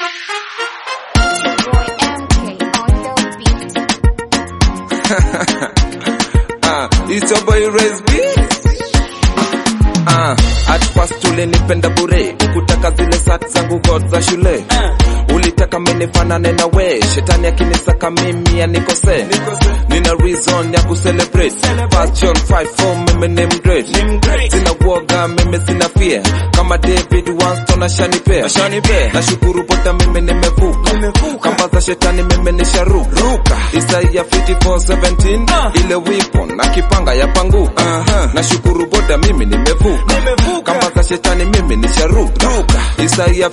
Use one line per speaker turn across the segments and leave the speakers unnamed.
Boy MK on the beat.
Ah, it's your boy Raise Beats. Ah, at first ulinipenda bure, ukutaka zile sat zangu god za shule. Ulitaka mimi fanane na we, shetani akinisaka mimi anikose. Nina reason ya kucelebrate. First John 5:4 mimi ni mgreat. Sina woga, mimi sina fear. Kama David Winston ashanipea. Nashukuru bota mimi nimevuka. Kamba za shetani mimi nisharuka. Isaiah 54:17 ile weapon na kipanga ya panguka. Nashukuru boda mimi nimevuka. Kamba za shetani mimi nisharuka. Isaiah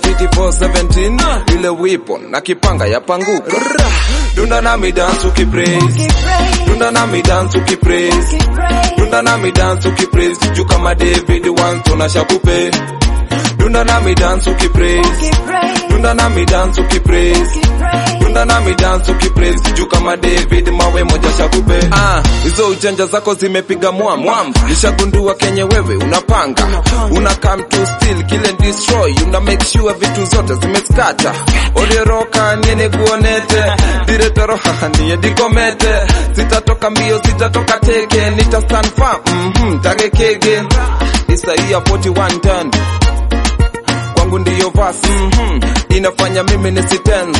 54:17 ile weapon na kipanga ya panguka. Dunda nami dance ukipraise. Dunda nami dance ukipraise. Dunda nami dance ukipraise. Juu kama David Winston ashakupe. Dunda nami dance ukipraise. Dunda nami dance ukipraise. Dunda nami dance ukipraise. Juu kama David mawe moja shakupe. Ah, hizo ujanja zako zimepiga mwamba. Nishagundua kenye wewe unapanga. Una come to steal, kill and destroy. Una make sure vitu zote zimeskata. Olieroka niene guonete. Diretoro haha niye dikomete. Sitatoka mbio, sitatoka teke. Nita stand firm, mhm, tagekege. Isaiah 41 10 kwangu ndiyo verse mm inafanya mimi nisitense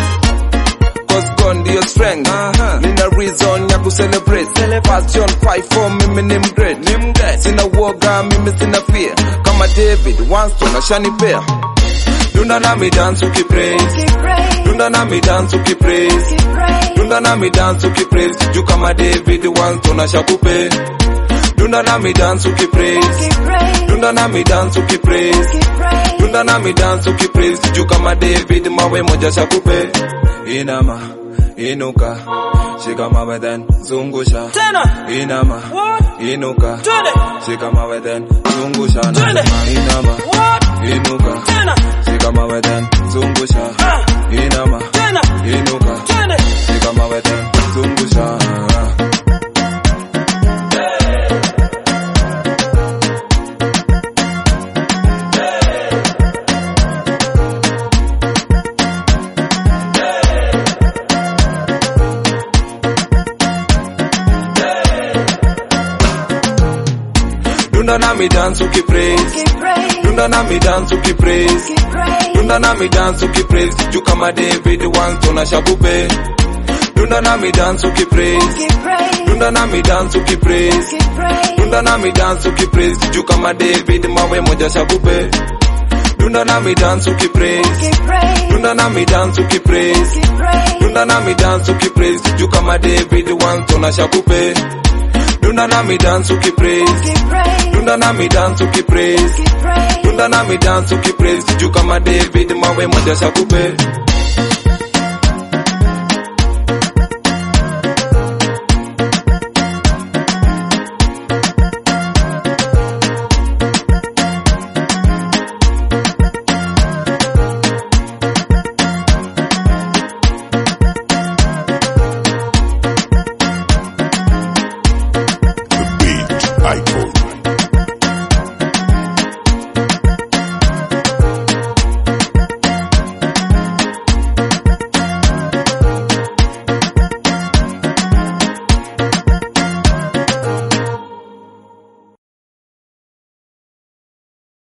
Cause God ndiyo strength Nina reason ya kucelebrate First John 5:4 mimi ni mgreat Sina uoga mimi sina fear Kama David Winston ashanipea Dunda nami dance ukipraise Dunda nami dance ukipraise Dunda nami dance ukipraise Juu kama David Winston ashakupe Dunda nami dance ukipraise Dunda nami dance ukipraise Dunda nami dance ukipraise Juu kama David mawe moja shakupe Inama, inuka Shika mawe then zungusha
Tena.
Inama,
What?
inuka
Twende.
Shika mawe then zungusha
Twende.
Inama,
What?
inuka
Tena.
Shika mawe then zungusha
Ah.
Inama,
Tena.
inuka
Twende.
Shika mawe then zungusha Dunda nami dance ukipraise Dunda nami dance ukipraise Dunda nami dance ukipraise Juu kama David Winston ashakupe Dunda nami dance ukipraise Dunda nami dance ukipraise Dunda nami dance ukipraise Juu kama David mawe moja shakupe Dunda nami dance ukipraise Dunda nami dance ukipraise Dunda nami dance ukipraise Juu kama David Winston ashakupe Dunda nami dance ukipraise Dunda nami dance ukipraise Dunda nami dance ukipraise Juu kama David mawe moja shakupe